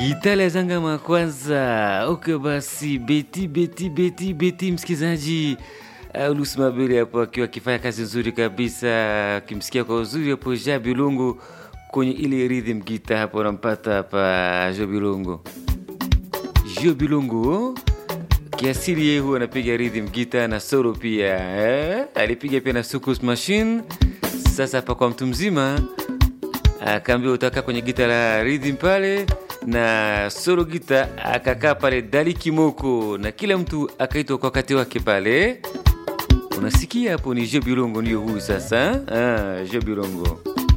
Gitale Zangama kwanza. Okay, basi beti beti beti beti, msikilizaji uh, Ulusma Bili hapo akiwa akifanya kazi nzuri kabisa, akimsikia kwa uzuri hapo Jabi Lungu kwenye ile rhythm gita hapo, unampata hapa Jobi Lungu. Jobi Lungu kiasili yeye huwa anapiga rhythm gita na solo pia eh? Alipiga pia na Sukus Machine. Sasa hapa kwa mtu mzima akaambia utaka kwenye gita la rhythm pale na solo gita akakaa pale Dali Kimoko, na kila mtu akaitwa kwa wakati wake pale. Unasikia hapo, ni Jobi Lungu ndio huyu sasa. Ah, Jobi Lungu